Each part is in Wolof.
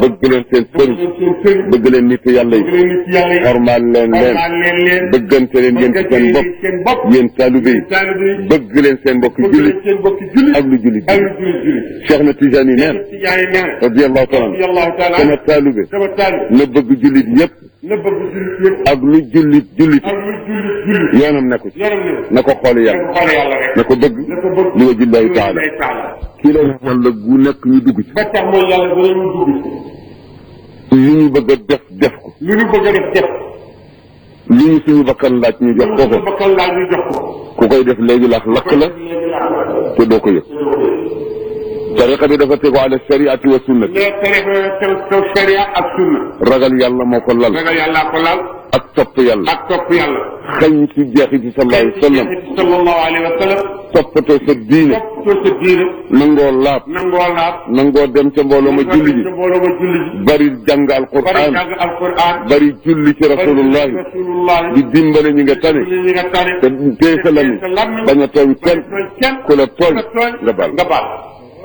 bëgg leen seen sëriñ leen seen sëriñ bëgg leen nit yàlla bëgg yi leen nit yàlla yi xormaal leen leen xormaal leen leen bëggante leen yéen ci seen bopp seen bopp yéen taalibe yi taalibe yi bëgg leen seen mbokk bëgg jullit leen seen bokki jullit ak lu jullit ak bi lu jullit jullit Cheikh na Tijaan yi neen ci yaay nee na radiyallahu taala anhu radiyallahu taala sama taalibe sama taalibe na bëgg jullit yépp na bëgg jullit yëpp ak lu jullit jullit ak lu jullit jullit yoonam nekku ci yaram ne na ko xool na yàlla ko xool yàlla rek na ko bëgg na ko bëgg li wajillahi taala ay taala kii la wala gu nekk ñu dugg ci ba tax mooy yàlla dana ñu dugg ci li ñu bëgg a def def ko lu ñu bëgg a def def li ñu suñu bakkan laaj ñu jox ko lu ko ñu bakkal laaj ñu jox ko ku koy def léegi lax lakk la léegi laa te doo ko yëg tariqa bi dafa tegu ala shariati wa sunnati mais tere taw taw sharia ak sunna ragal yàlla moo ko lal ragal yàllaa ko laal ak topp yàlla ak topp yàlla xañ ci jeexi ci sallallahu alayhi wa sallam sallallahu alayhi wa sallam toppatoo sa diine toppatoo sa diine nangoo laab nangoo laab nangoo dem ca mbooloo ma julli ji mbooloo ma julli ji bari jàng bari alquran jàng alquran bari julli ci rasulullahi rasulullahi di dimbale ñi nga tane ñi nga tane te téye sa lami bañ a tooñ kenn kenn ku la tooñ nga baal nga baal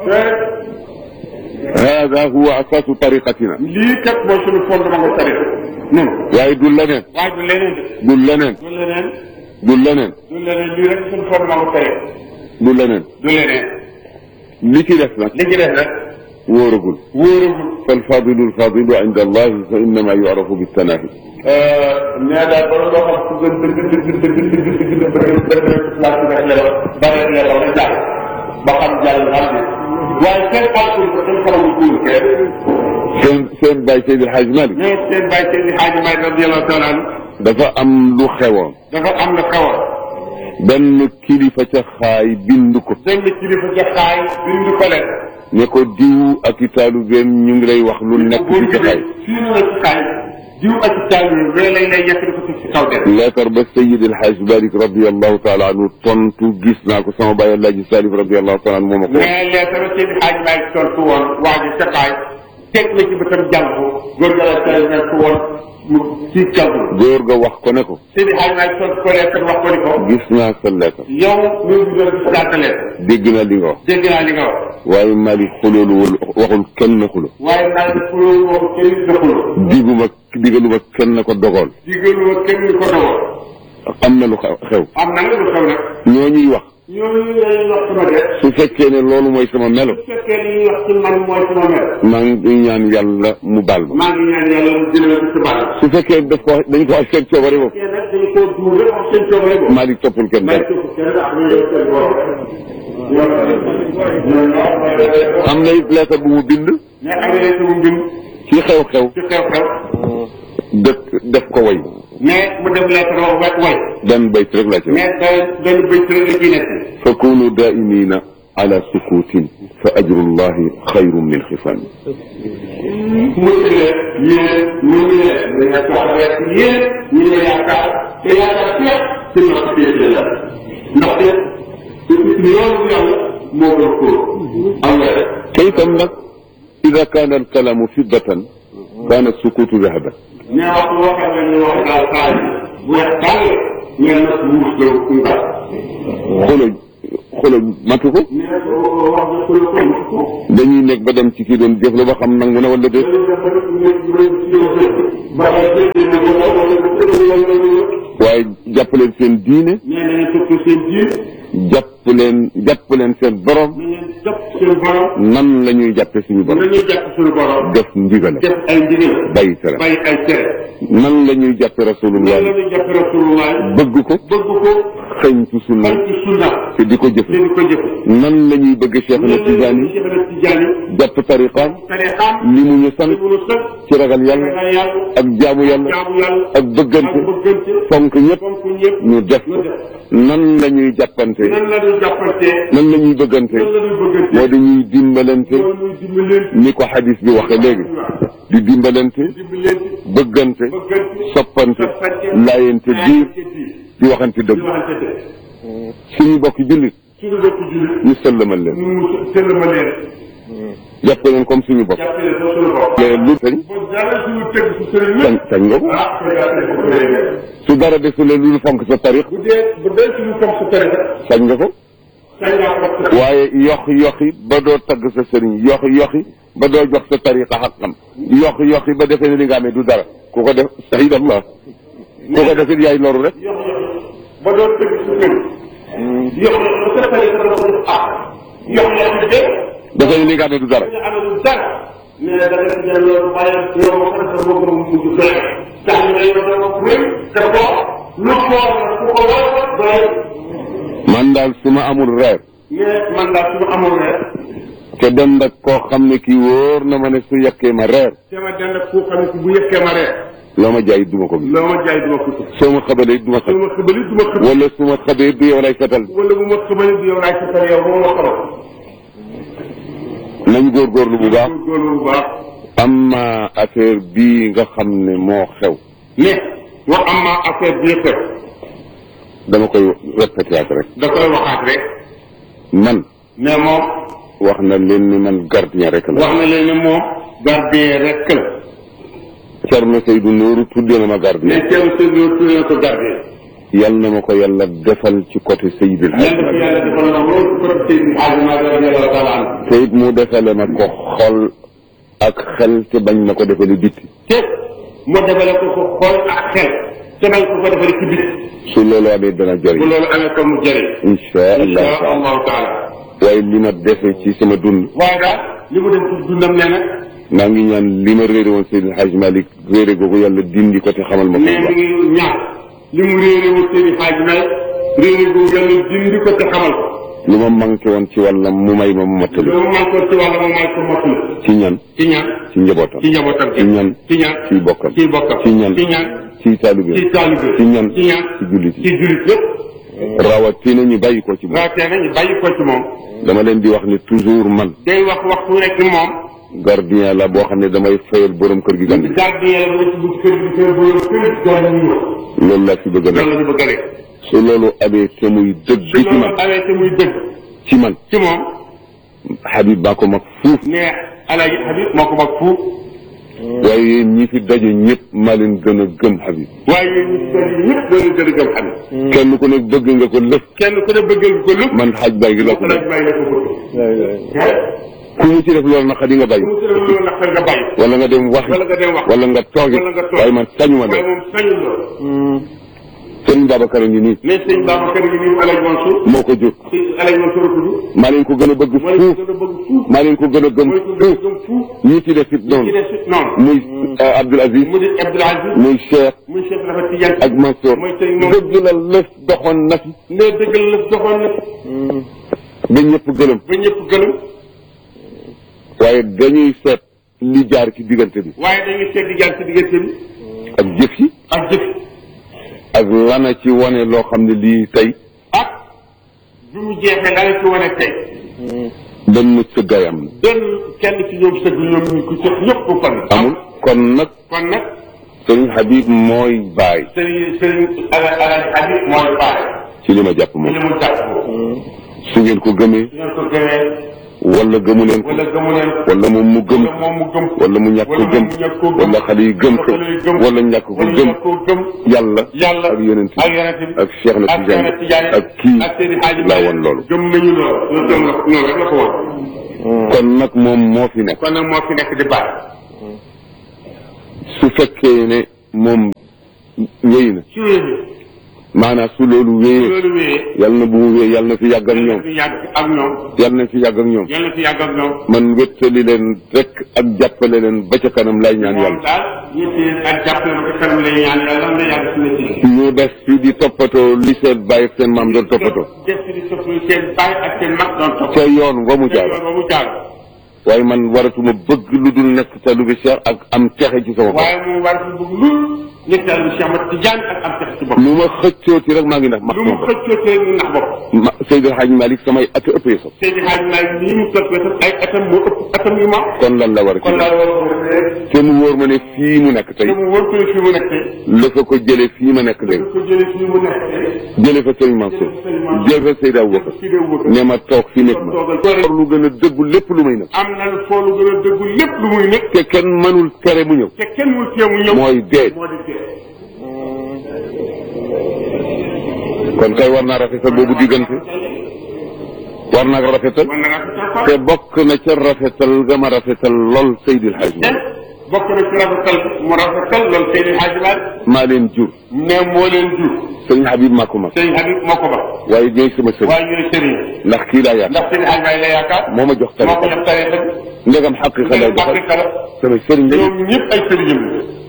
hada huwa asaasu tariqatina lii kat mooy suñu fondement nga tare non waaye du leneen waaye du leneen du leneen du leneen du leneen du leneen lii rek suñu fondement nga tare du leneen du leneen li ci def nag li ci def rek wóoragul wóoragul فالفاضل الفاضل عند الله فإنما يعرف بالتنافي nee daal ba loo xam ku gën dëgg dëgg dëgg dëgg dëgg dëgg dëgg dëgg laaj bi rek nelaw bare nelaw rek jàll ba xam jàll xam ne waaye kenn xaatul ko kenn xamul kuul kenn seen seen bàyyi Seydi El Hadj Malick mais seen bàyyi seen i xaaji may radiyallahu taala anhu dafa am lu xewoon dafa am na xawal benn kilifa ca xaay bind ko benn kilifa ca xaay bind ko leen ne ko diw ak i taalubeem ñu ngi lay wax lu nekk buur ci bi ca xaay fii na la ci xaay diw ak ci taal yi mais lay lay yekk di ko teg ci kaw dem leetar ba Seydi El Hadj Malick radiallahu taala anhu tontu gis naa ko sama bàyyi Alaaji Salif radiallahu taala anhu moo ma ko wax mais leetara seen i xaaji may tontu woon waa ji ca xaay teg na ci bëtam jàng ko góor ga la teel nekk woon mu ci jàng góor ga wax ko ne ko seen i xaaji may tontu ko leetar wax ko ni ko gis naa sa leetar yow ñoo ngi doon gis naa sa leetar dégg naa li nga wax dégg naa li nga wax waaye Malick xuloolu waxul kenn xulo waaye naa ngi fuloo wax kenn dëxuloo diguma digaluma kenn ko dogool digaluma kenn ko dogoon am na lu xew xew am na nga lu xew nag ñoo ñuy wax ñooñu lay wax sama de su fekkee ne loolu mooy sama melo su fekkee li ñuy wax ci man mooy sama mel maa ngi ñaan yàlla mu baal ma maa ngi ñaan yàlla mu jëlee ko ci baal su fekkee daf ko dañ ko wax seen coobare boobu fekkee nag dañu koo duur rek wax seen coobare boobu Malick toppul kenn may dara tëpp kenn ak ñu yor seen borom am na it lettre bu mu bind mais am na sama mbind ci xew-xew ci xew-xew dëkk def ko way mais mu dem lettre wax wet way benn bayt rek laa ci wax mais da benn bëcc rek la ciy nekk fa kunu daimina ala sukutin fa ajrullahi xayrun min xifan mu tëlee yéen ñu ngi leen dañ la soxla ci yéen ñu ngi yaakaar te yaakaar fépp ci ndox féete la ndaxte yoonu yàlla moo gën kóor am nga rek te itam nag ida kaana alkalamu fiddatan kaana sukutu dahaban mais waxtu boo xam ne ñu wax daal saa yi bu weex tàll ngeen nag muus la ngal xolo xolo matu ko mais wax nga ko la ko dañuy nekk ba dem ci kii doon jëf la ba xam nangu na wala déet waaye jàpp leen seen diine nee nañu topp seen diin jàpp leen jàpp leen seen borom na ngeen jàpp seen borom nan la ñuy jàppe suñu borom nañuy jàpp suñu borom def ndigale def ay ndigal bàyyi tere bàyyi ay tere nan la ñuy jàppe rasulullah nan la ñuy jàpp rasulullah bëgg ko bëgg ko xëñ ci sunna xañ ci sunna te di ko jëf te di ko jëf nan la ñuy bëgg Cheikh na Tijaani Cheikh na Tijaani jàpp tariqaam tariqaam li mu ñu sant li mu nu sant ci ragal yàlla ragal yàlla ak jaamu yàlla jaamu yàlla ak bëggante ak bëggante fonk ñëpp fonk ñëpp ñu def ko nan la ñuy jàppante nan la ñuy jàppante nan la ñuy bëggante nan la ñuy bëggante moo di ñuy dimbalante loolu ñuy dimbalante ni ko xadis bi waxe léegi di dimbalante dimbalante bëggante bëggante soppante laayante biir di waxante dëgg di waxante dëgg suñu bokki jullit suñu bokk jullit ñu sëllamal leen ñu mu sëllama leen jàpp leen comme suñu bopp jàppale ko suñu bopp mais lu sañ ba dara suñu tëgg si sëriñ sañ yëpp sañ nga ko ah ko jàppale ko sëriñ su dara desulee lu fonk sa tarix bu dee bu dee suñu comme sa tariqa sañ nga ko sañ naa ko waaye yox yoxi ba doo tagg sa sëriñ yoxi yoxi ba doo jox sa tariqa xaqam yokk yokk ba defee ne li nga amee du dara ku ko def sahid allah ku ko def it yaay loru rek yox yox ba doon tëgg su kër yox yox ba sa fay sa dafa def ah yox yox bi de defee ne li nga amee du dara nga amee dara mais da nga ci jël loolu waaye yow ma ko def sa bopp mu mujj doy tax ñu lay doon ko wér te ko lu ko ku ko war doy man daal su ma amul reer mais man daal su ma amul reer te dem nag koo xam ne kii wóor na ma ne su yekkee ma reer te ma dend ak koo xam ne si bu yëkkee ma reer loo ma jaay duma ko gis loo ma jaay duma ko gis soo ma xabalee duma su xab ma xëbali du ma xëb wala su ma xabee du yow lay setal wala bu ma xëbali du yow laay setal yow ba ma xamal nañ góorgóorlu bu baax góorgóorlu bu baax am na affaire bii nga xam ne moo xew ne wax am ma affaire bii xew dama koy répété ak rek da koy waxaat rek man mais moom wax na leen ni man gardien rek la wax na leen ne moom gardien rek la Cerno Seydou Nourou tuddee na ma gardien mais teew sëñ bi tuddee na ko gardien yal na ma ko yàlla defal ci côté Seydil Hadj yàlla dafa Malick yàlla defal na loolu ko sëñ bi Hadj Malick radiyallahu taala anhu te it mu defale ma ko xol ak xel te bañ na ko defale bitti te mu defale ko ko xool ak xel te nañ ko ko defale ci bit su loolu amee dana bu jëriñ loolu amee ko mu jëriñ insha allah insha taala allahu taala waaye li ma defe ci sama dund waaye daal li mu dem ci dundam nee na maa ngi ñaan li ma réere woon Seydil Hadj Malick réere googu yàlla dindi ko te xamal ma ko mais bu mi baax ngi ñaan li mu réere wu seen i xaaj may réere gu yàlla dindi ko te xamal ko lu ma manqué woon ci wàllam mu may ma mu mottali loolu man ko ci wàlla moom may ko motul ci ñan ci ñaan ci njabootam ci njabootam ci ñan ci ñaan ci bokkam ci bokkam ci ñan ci ñaan ci taalibe ci taalibe ci ñan ci ñaan ci jullit ci yi jullit yëpp rawatina ñu bàyyi ko ci moom rawatina ñu bàyyi ko ci moom dama leen di wax ni toujours man day wax waxtu rek ni moom gardien la boo xam ne damay fayal borom kër gi gan gi gardien la ba ci buntu kër gi kër bu kër gan ñu ñëw loolu laa ci bëgg a loolu nekk la ñu bëgg a rek su loolu amee te muy dëgg su ci loolu man amee te muy dëgg ci man ci moom Habib baa ko mag fuuf ne Alaaji Habib moo ko mag fuuf waaye yéen ñi fi daje ñëpp maa leen gën a gëm Habib waaye yéen ñi ci kër yi ñëpp doo leen gën a gëm Habib kenn ku ne bëgg nga ko lëf kenn ku ne bëggal ko lépp man xaaj baa ngi la ko laaj def bàyyi la ko bëgg ku mu ci def loolu nag di nga bàyyi mu tëral loolu nag nga bàyyi wala nga dem waxi wala nga dem wax wala nga toogi wala nga toog waaye man sañuma waaye def moom sañul loolu sëñ Babacar a ngi nii mais sëñ Babacar yi nii Alaaji Mansour moo ko jur si Alaaji Mansour ko jur maa leen ko gën a bëgg mooy fuuf ko gën a bëgg fuuf maa leen ko gën a gëm mooy ko gën a fuuf gëm fuuf ñii ci def it ci noonu des it noonu muy Abdoul Aziz mu di Abdoul Aziz muy Cheikh muy Cheikh Nafa Tidiane ak Mansour mooy sëñ moom dëgg la lëf doxoon na fi ne dëggal la doxoon na ba ñëpp gëlëm ba ñëpp gëlëm waaye dañuy seet li jaar ci diggante bi waaye dañuy seet di jaar ci diggante bi ak jëf yi ak jëf ak lana ci wane loo xam ne lii tey ak bi mu jeexee la la ci wane tey benn sëggaay am na benn kenn ci ñoom sëgg ñoom ñu ko sëg ñëpp ko fan amul kon nag kon nag sëriñ Habib mooy baay sëriñ sëriñ ala Alaaji Habib mooy baay ci li ma jàpp ci moom li mu jàpp su ngeen ko gëmee su ngeen ko gëmee wala gëmu leen ko wala gëmu leen ko wala moom mu gëm wala moom mu gëm ko wala mu ñàkk ko wala gëm moom mu ñàkk koo gëm wala xale yi gëm ko wala xale yi gëm wala ñàkk ko wala gëm ñàkk koo gëm yàlla yàlla ak yonent ak bi yonent bi ak Cheikh na ak Tidiane Cheikh na Tidiane ak kii ak Seydi Hadji laa Malick woon loolu gëm nañu loolu loolu gëm la noonu rek la ko woon kon nag moom moo fi nekk kon nag moo fi nekk di baay su fekkee ne moom wéy na su wéyee maanaam su loolu wéyee loolu wéyee yal na bu mu wéy yal na fi yàgg ak ñoom fi yàgg ak ñoom yal na fi yàgg ak ñoom yàlla fi yàgg ak ñoom man wéttali leen rek ak jàppale leen ba ca kanam lay ñaan moom yàlla daal ñëpp yéen ak jàppale ma ko kanam lay ñaan yàlla na yàgg si métier ñu des fi di toppatoo li seen bàyyi ak seen maam doon toppatoo def di toppatoo seen baay ak seen mag doon topp ca yoon wa mu jaar ba mu jaar waaye man waratuma bëgg lu dul nekk sa lu bi Cheikh ak am texe ci sama bopp waaye moom war fi bëgg lu nekk daal lu Cheikh Ahmad Tidiane ak am tex ci bopp lu ma xëccooti rek maa ngi ndax max lu sama mu bopp xëccoo tee mu nax bopp ma Seydou Hadj Malick samay at ëppee sax Seydi Hadji Malick nii mu topp wetam ay atam moo ëpp atam yu ma kon lan la war a ci kon laa war a rek te mu wóor ma ne fii mu nekk tey te mu wóor ko ne fii mu nekk tey la fa ko jëlee fii ma nekk léegi ko jëlee fii mu nekk tey jëlee fa Serigne Mansour jëlee fa Seydou Aboubacar fii de wóor ne ma toog fi nekk ma war lu gën a dëggu lépp lu may nag am na lu foo lu gën a dëggu lépp lu muy nekk te kenn mënul tere mu ñëw te kenn mu tee mu ñëw mooy dee moo di dee kon kay war naa rafetal boobu diggante war naa ko rafetal man na nga ko te bokk na ca rafetal ga ma rafetal lool Seydil Hadj te Malick bokk na ci rafetal mu rafetal loolu Seydi Hadji Malick maa leen jur ne moo leen jur sëriñ Habib maa ko mag Seydi Habib moo ko ba waaye ñooy sama sëriñ waaye ñooy sëriñ ndax kii laa yaakaar ndax Seydi Hadji Malick la yaakaar moo ma jox moo ko tariqa jox tariqa bi ndegam xaqiqa lay ñoom doxal Afrique la sama sëriñ lañu ñoom ñëpp ay sëriñam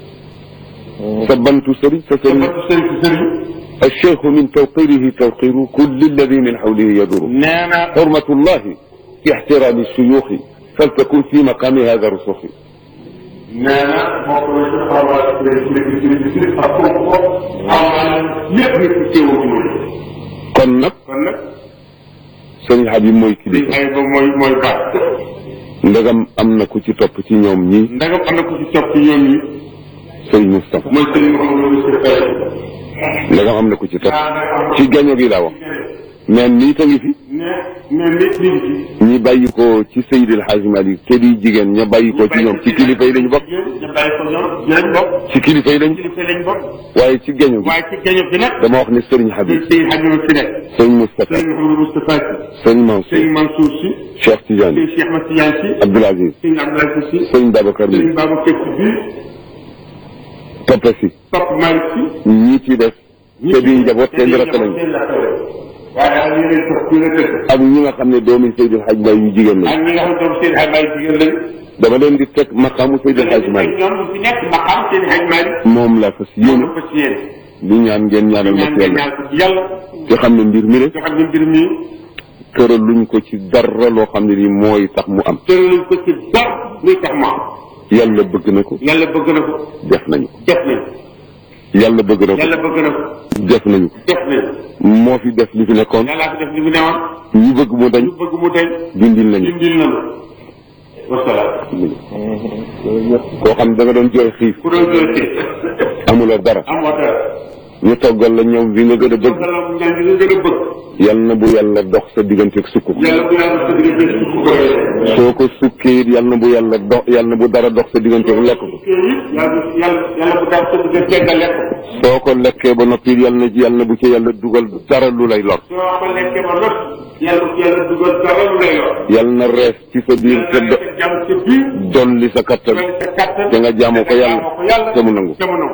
la sa bantu sëriñ sa sa sëriñ batu sëriñ si sëriñ الشيخ من توقيره توقير كل الذي من حوله يدور nee na حرمة الله في احترام الشيوخ فلتكن في مقام هذا الرسوخ nee na bokk na ci xawaar sëriñ si nekk sëriñ si sëriñ ak fonk ko xawaar lépp nekk ci teewoo ci moom kon nag kon nag sëriñ Habib mooy li kilifa ay ba mooy mooy baat ndegam am na ku ci topp ci ñoom ñi ndagam am na ku ci topp ci ñoom ñi sëriñ Moustapha mooy sëriñ Mouhamadou Moustapha ndegam am na ku ci topp ci gaño gi laa wax mais nii ta ngi fi ne ne nit ñi ci ñi bàyyi ko ci Seydil Hadji Malick te di jigéen ña bàyyi ko ci ñoom ci kilifa yi lañu bokk ñu bàyyi ko ñoom ci lañ bokk ci kilifa yi lañu kilifa lañ bokk waaye ci gaño gi waaye ci gaño bi nag dama wax ne sëriñ Habib sëriñ Habib fi nekk sëriñ Moustapha sëriñ Mouhamadou Moustapha si sëriñ Mansour sëriñ Mansour si Cheikh Tidiane sëriñ Cheikh Ahmed Tidiane si Abdoul Aziz sëriñ Abdoulaye si sëriñ Babacar sëriñ mi Babacar si biir toppe si topp Malick si ñii ci def te di njaboot seen rakk lañu waaye ak yeneen topp ñu la dëkk ak ñi nga xam ne doomi Seydil Hadji Malick yu jigéen ak lañu ñi nga xam ne doom seen xaj Malick jigéen lañ dama leen di teg maqaamu Seydil Hadji Malick ñoom fi nekk ma xam seen xaj Malick moom la fas yéene ko ci yéen di ñaan ngeen ñaanal ma ñaan ci nga yàlla ñaan ko ci yàlla te xam ne mbir mi rek nga xam ne mbir mi tëral luñ ko ci dara loo xam ne ni mooy tax mu am tëraluñ ko ci dara luy tax mu am yàlla bëgg na ko yàlla bëgg na ko def nañu ko def nañ yàlla bëgg na yàlla ko bëgg na ko def nañu ko def nañ moo fi def li fi nekkoon yàllaa fi def li mu newoon ñu bëgg mu dañ ñu bëgg mu deñ dindil nañu dindil na la wasalaam koo xam ne da nga doon jooy xiif ku doon jël ci amuloo dara amoo dara ñu toggal la ñoom bi nga gën a bëgg wasalaam ñaan gi nga gën a bëgg yal na bu yàlla dox sa digganteeg sukk yàlla bu yàlla sa diggante ci ku ko yore soo ko sukkee it yal na bu yàlla dox yal na bu dara dox sa digganteeg lekk ko yàlla yàlla yàlla bu daal sa diggante nga lekk ko soo ko lekkee ba noppi yal na ci yal na bu ci yàlla dugal dara lu lay lor soo ko lekkee ba not yàlla bu yàlla dugal dara lu lay yor yal na rees ci sa biir te do jàmm sa biir dolli sa kattan doy sa kattan te nga jaamoo ko yàlla jaamoo ko yàlla te mu nangu te mu nangu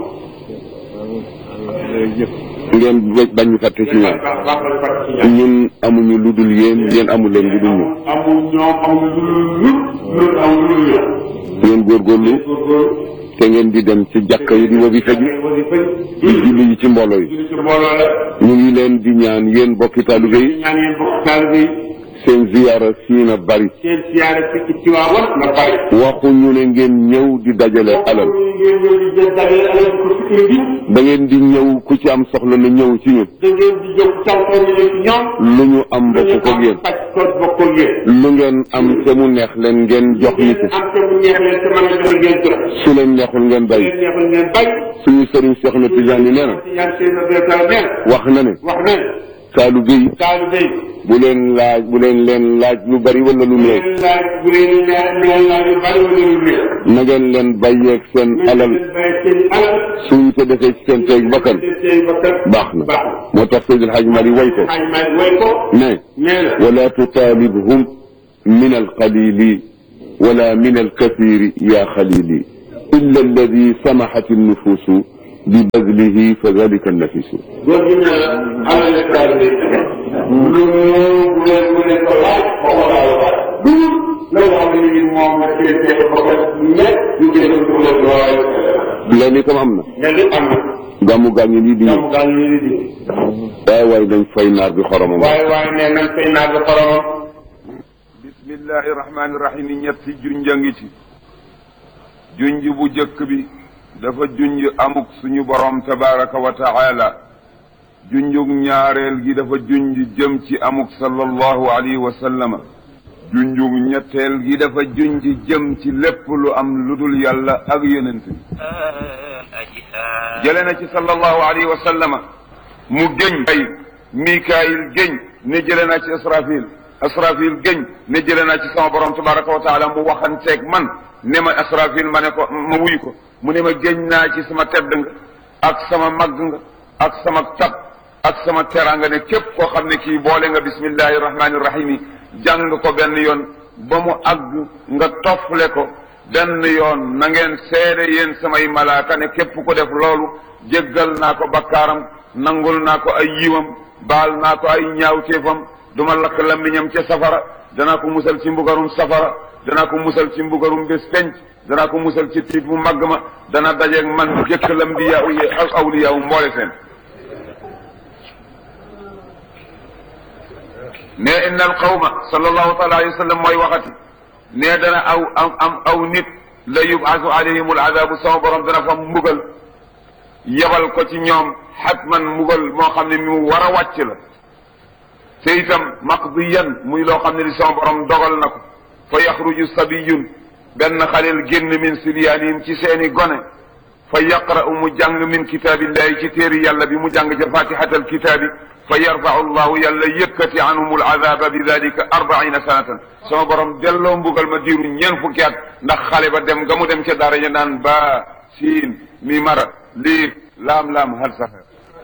ngeen bañ ñu fàtte ci ñoom baax baax la fàtte ci ñaan ñun amuñu lu dul yéen yéen amu leen lu dul ñun amul ñoom amul lu lu lu amul lu lu ngeen góorgóorlu góorgóorlu te ngeen di dem ci jàkka yi di wobi faju wasifa di julli yi ci mbooloo yi julli ci mbooloo la ñu ngi leen di ñaan yéen bokki taalibe yi ñaan yéen bokk taalibe yi seen ziyaara fii na bari seen siyaare fekk ci waawan na bari waxuñu ne ngeen ñëw di dajale alal ngeen ñëw di jël dajale alal ko ci kër gi da ngeen di ñëw ku ci am soxla na ñëw ci ñun da ngeen di jóg tawtoo ñu ci ñoom lu ñu am bokk ko yéen paj ko bokk ak yéen lu ngeen am te mu neex leen ngeen jox nit ngeen am te mu neex leen te mën a joxe ngeen jox su leen neexul ngeen bàyyi ngeen neexul ngeen bay suñu sëriñ Cheikh na Tidiane nee na ñaan seen béykat nee na wax na ne wax na taalibe yi taalibe yi bu leen laaj bu leen leen laaj lu bari wala lu bu néew leen laaj bu leen laaj bu leen laaj yu bari wala lu néew na ngeen leen bàyyeeg seen alal ngeen bàyyi seen alal suñ ko defee ci seen teeg bakkan seen seen bakkan baax na baax na moo tax Seydil Hadji Malick way ko xaaj maay way ko ne nee na ولا تطالبهم من القليل ولا من الكثير يا خليلي إلا الذي سمحت النفوس ببذله فذلك النفيس góor gi nee na alal taalibe yi lu bu leen bu leen ko laaj ba ko laaj laaj lu la nga xam ne ni moom la seen seen bakkan nekk ñu gën a ko leen waaye loolu itam am na nga li am na gàmmu gaa ngi nii di ñëw jàmm gaa ngi leen di waaye waaye dañ fay naar bi xoromam waaye waaye nee nañ fay naa ba xoromam bismillahi rahmaani rahim ñetti junj a ngi ci junj bu jëkk bi dafa junj amuk suñu borom tabaraka wa taala junjug ñaareel gi dafa junj jëm ci amuk sallallahu alayhi wa sallama junjug ñetteel gi dafa junj jëm ci lépp lu am lu dul yàlla ak yonent bi jële na ci sallallahu alayhi wa sallama mu géñ ay mikaayil géñ ne jële naa ci israfil asrafil géñ ne jële naa ci sama borom tabaraka wa taala mu waxanteeg man ne ma asrafil ma ne ko ma wuy ko mu ne ma géñ naa ci sama tedd nga ak sama màgg nga ak sama tab ak sama teraanga ne képp koo xam ne kii boole nga bismillahi rahmani rahim yi jàng ko benn yoon ba mu àgg nga toffle ko benn yoon na ngeen seede yéen samay malaaka ne képp ko def loolu jéggal naa ko bakkaaram nangul naa ko ay yiwam baal naa ko ay ñaawteefam duma lakk lammiñam ca safara danaa ko musal ci mbugarum safara danaa ko musal ci mbugarum bés penc danaa ko musal ci tiit bu màgg ma dana dajeeg man jëkk lambiyaa yi ak awliyaa wu mboole seen ne inna al qawma sallallahu taala alayhi wa sallam mooy waxati ne dana aw am am aw nit la yubaasu alayhim al adabu sama borom dana fa mbugal yebal ko ci ñoom xatman mbugal moo xam ne mu war a wàcc la te itam maqdiyan muy loo xam ne li sama borom dogal na ko fa yaxruju sabiyun benn xaleel génn min sibyaanihim ci seeni gone fa yaqra'u mu jàng min kitaabillahi ci téeri yàlla bi mu jàng ca fatihatal kitaabi fa yarfau llahu yàlla yëkkati anhum alazaba bi dalika arbaina sanatan sama borom delloo mbugal ma diiru ñeen fukki at ndax xale ba dem nga mu dem ca dara ja naan ba siin mi mara liif laam laam hal safer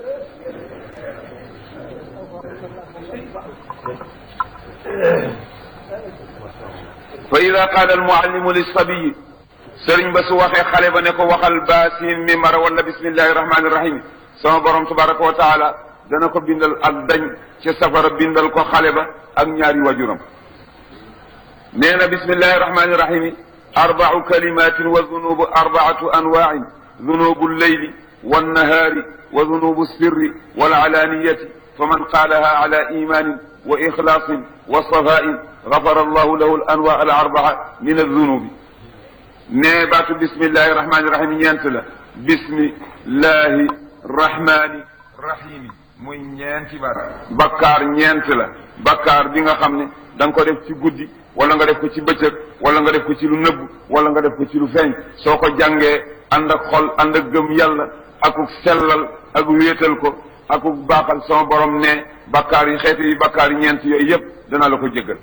fa ida qaala almuallimu lissabiyi sëriñ ba su waxee xale ba ne ko waxal baasin mi mara wala bismillahi rahmani rahim sama borom tabaraka wa taala dana ko bindal ak dañ ca safara bindal ko xale ba ak ñaari wajuram nee na bismillahi rahmani rahim arbau kalimatin wa dunubu arbaatu anwain dunubu lleyli wannahaari wa dunubu sirri walcalaniyati faman qaalaha ala imanin wa ixlaasin wa safain gafara allahu lahu al anwa al arbaa min aldunubi nee baatu bismillahi rahmani rahim ñeent la bismillahi rahmani rahimi muy ñeenti baat bakkaar ñeent la bakkaar bi nga xam ne da nga ko def ci guddi wala nga def ko ci bëccëg wala nga def ko ci lu nëbb wala nga def ko ci lu feeñ soo ko jàngee ànd ak xol ànd ak gëm yàlla akuk sellal ak wéetal ko akuk baaxal sama borom ne bakkaar yi xeeti yi bakkaar yi ñeent yooyu yëpp dana la ko jéggal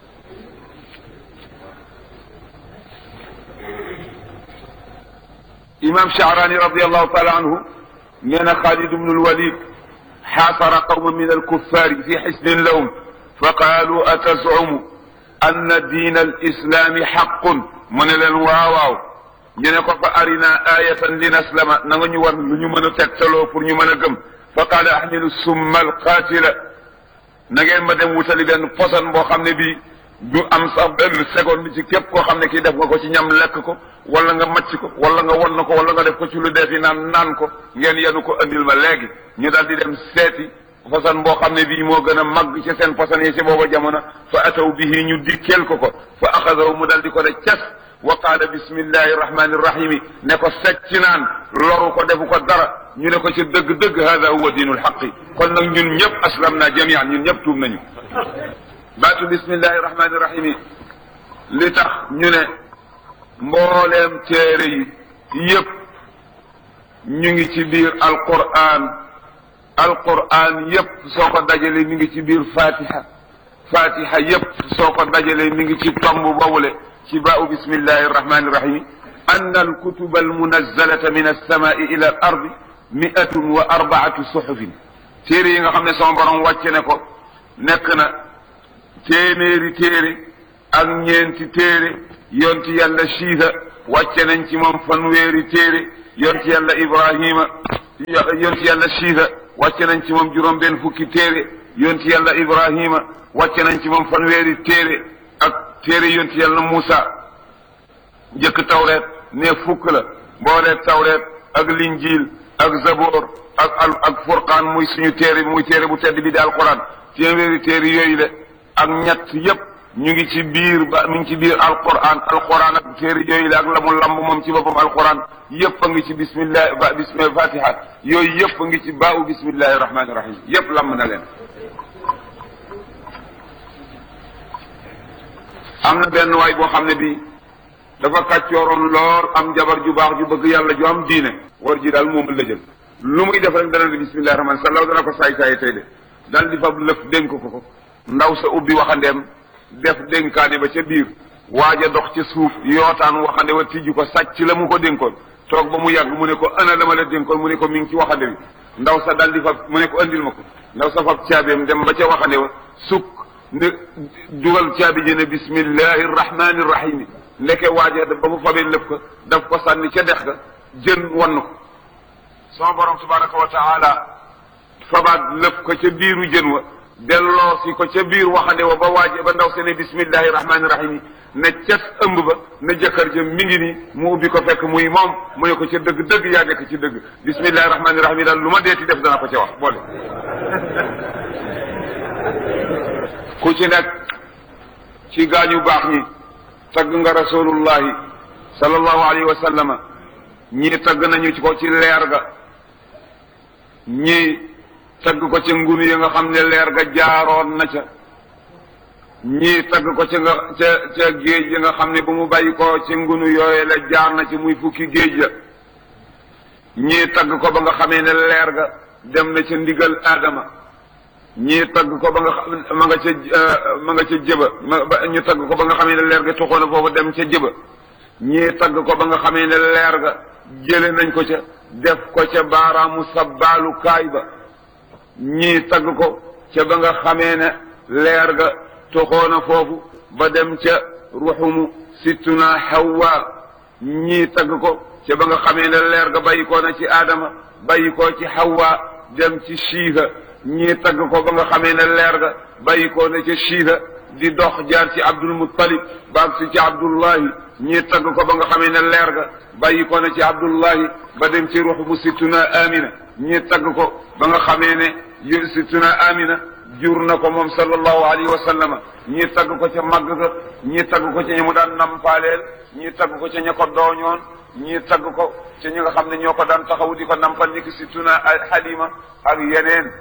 imam Sha'rani radiallahu taala anhu nee na Xaalid ibnu lwalid xaasara qawma min alkuffaari fi xisnin lahum fa qaalu atazumu anna diina alislaami xaqun mu ne leen waaw waaw ñu ne ko fa arina ayatan li naslama na nga ñu war lu ñu mën a tegtaloo pour ñu mën a gëm fa qaala ahmilu summa alqaatila na ngeen ma dem wutali benn posan boo xam ne bii du am sax benn seconde ci képp koo xam ne kii def nga ko ci ñam lekk ko wala nga macc ko wala nga won na ko wala nga def ko ci lu defi naan naan ko ngeen yenu ko andil ma léegi ñu daal di dem seeti posan boo xam ne bii moo gën a màgg ci seen posan yi ci booba jamono fa ataw bihi ñu dikkeel ko ko fa axadahu mu daal di ko ne cas wa qaala bismillahi rahmani rahimi ne ko secc naan loru ko defu ko dara ñu ne ko ci dëgg-dëgg hada huwa diinul xaqi kon nag ñun ñëpp aslam naa jamian ñun ñëpp tuub nañu baatu bismillahi rahmani rahimi li tax ñu ne mbooleem téere yi yëpp ñu ngi ci biir alquran alquran yëpp soo ko dajalee mi ngi ci biir fatiha fatiha yëpp soo ko dajalee mi ngi ci tomb boobule ci baau bismillahi arrahmani irrahimi ann alkutuba almunazzalata min alsamai ila al ardi miatun wa arbaatu suxufin téere yi nga xam ne sama borom wàcce ne ko nekk na téeméeri téere ak ñeenti téere yonti yàlla siisa wàcce nañ ci moom fanweeri téere yonti yàlla ibrahima yonti yàlla siisa wàcce nañ ci moom juróom benn fukki téere yonti yàlla ibrahima wàcce nañ ci moom fanweeri téere ak téere yonti yàlla Muusa njëkk tawreet ne fukk la mbooleeg tawreet ak linjiil ak zaboor ak al ak furqaan muy suñu téere bi muy téere bu tedd bi di alquran téeméeri téere yooyu le ak ñett yépp ñu ngi ci biir ba mi ngi ci biir alquran alquran ak téere yooyu le ak la mu lamb moom ci boppam alquran yépp a ngi ci bismillah ba bismillah fatiha yooyu yépp a ngi ci baawu bismillahi rahmani rahim yépp lamb na leen am na benn waay boo xam ne bii dafa kàccooroon lool am jabar ju baax ju bëgg yàlla ju am diine war ji daal moom la jël lu muy def rek dana di bismillahi rahmani sallaw dana ko saay saay tey de dal di fab lëf dénk ko ko ndaw sa ubbi waxandeem def dénkaane ba ca biir waaj a dox ca suuf yootaan waxande wa tijji ko sàcc la mu ko dénkoon toog ba mu yàgg mu ne ko ana la ma la dénkoon mu ne ko mi ngi ci waxande bi ndaw sa dal di fab mu ne ko andil ma ko ndaw sa fab caabeem dem ba ca waxande wa sukk ne dugal caabi ji ne bismillahi rahmani rahimi ndeke waaje ba mu fabee lépp ko daf ko sànni ca dex ga jën wann ko sama borom tabaraka wa taala fabaat lépp ko ca biiru jën wa delloo si ko ca biir waxande wa ba waaje ba ndaw se ne bismillahi rahmaani rahim yi ne cet ëmb ba ne jëkkër ja mi ngi nii mu ubbi ko fekk muy moom mu ne ko ca dëgg dëgg yaa nekk ci dëgg bismillahi rahmaani rahim yi daal lu ma deeti def dana ko ca wax boole ku ci nekk ci gaañu baax ñi tagg nga rasulullahi sallallahu alayhi wa sallama ñii tagg nañu ci ko ci leer ga ñii tagg ko ca ngunu yi nga xam ne leer ga jaaroon na ca ñii tagg ko ca nga ca ca géej yi nga xam ne bu mu bàyyi ko ci ngunu yooyu la jaar na ci muy fukki géej ya ñii tagg ko ba nga xamee ne leer ga dem na ca ndigal aadama ñii tagg ko ba nga xam ma nga ca ma nga ca jëba ma ñu tagg ko ba nga xamee ne leer ga toxoon na foofu dem ca jëba ñii tagg ko ba nga xamee ne leer ga jële nañ ko ca def ko ca baaraamu sabbaalu kaay ba ñii tagg ko ca ba nga xamee ne leer ga toxoona foofu ba dem ca ruxumu sittuna hawa ñii tagg ko ca ba nga xamee ne leer ga bàyyi koo na ci aadama bàyyi koo ci hawa dem ci shiiha ñii tagg ko ba nga xamee ne leer ga bàyyi koo na ca shiiha di dox jaar ci abdul muttalib baag si ci abdullahi ñii tagg ko ba nga xamee ne leer ga bàyyi ko na ci abdullahi ba dem ci ruxumu sittuna amina ñii tagg ko ba nga xamee ne yu sittuna amina jur na ko moom sallallahu alayhi wa sallama ñii tagg ko ca màgg ga ñii tagg ko ca ñi mu daan nampaaleel ñii tagg ko ca ña ko dooñoon ñii tagg ko ca ñi nga xam ne ñoo ko daan taxaw di ko nampal ni ki sittuna halima ak yeneen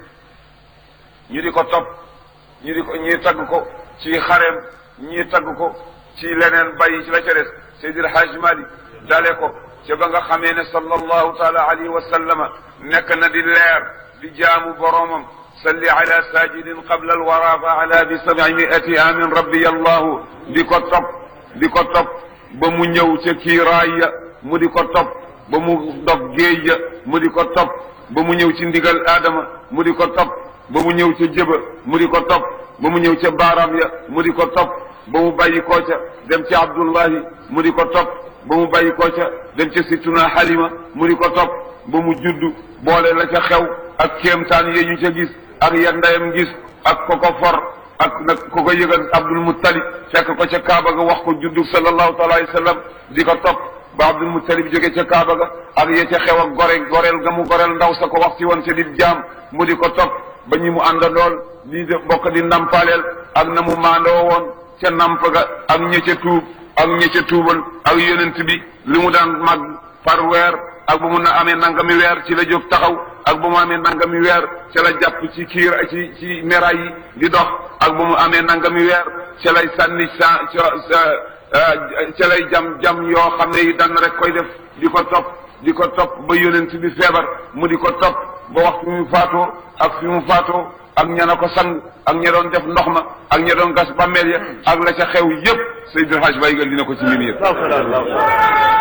ñu di ko topp ñu di ko ñii tagg ko ci xareem ñii tagg ko ci leneen bàyyi ci la ca des Seydil Hajj Malik dale ko ca ba nga xamee ne sallallahu taala alayhi wa sallama nekk na di leer di jaamu boromam salli ala sajidin qabla alwara fa ala bi sabi miati amin rabbi allahu di ko topp di ko topp ba mu ñëw ca kiiraay ya mu di ko topp ba mu dog géej ya mu di ko topp ba mu ñëw ci ndigal aadama mu di ko topp ba mu ñëw ca jëba mu di ko topp ba mu ñëw ca baaraam ya mu di ko topp ba mu bàyyi koo ca dem ci abdullahi mu di ko topp ba mu bàyyi koo ca dem ca sittuna halima mu di ko topp ba mu judd boole la ca xew ak kéemtaan yee ñu ca gis ak ya ndeyam gis ak ko ko for ak nag ko ko yëgal abdul muttalib fekk ko ca kaaba ga wax ko juddu sallallahu taala alayhi wa sallam di ko topp ba abdul muttalib jóge ca kaaba ga ak ya ca xew ak gore goreel ga mu goreel ndaw sa ko wax ci woon ca di jaam mu di ko topp ba ñi mu àndandool di bokk di nampaleel ak na mu maandoo woon ca namp ga ak ña ca tuub ak ña ca tuubal ak yonent bi li mu daan mag par weer ak bu mu na amee nangami weer ci la jóg taxaw ak bu mu amee nangami weer ca la jàpp ci kiir ci ci meraay yi di dox ak bu mu amee nangami weer ca lay sànni sa ca lay jam jam yoo xam ne yi dan rek koy def di ko topp di ko topp ba yonent bi feebar mu di ko topp ba waxtu fi mu faatoo ak fi mu faatoo ak ña na ko sang ak ña doon def ndox ma ak ña doon gas bàmmeel ya ak la ca xew yépp Seydil Hadj Baye dina ko ci mbir yëpp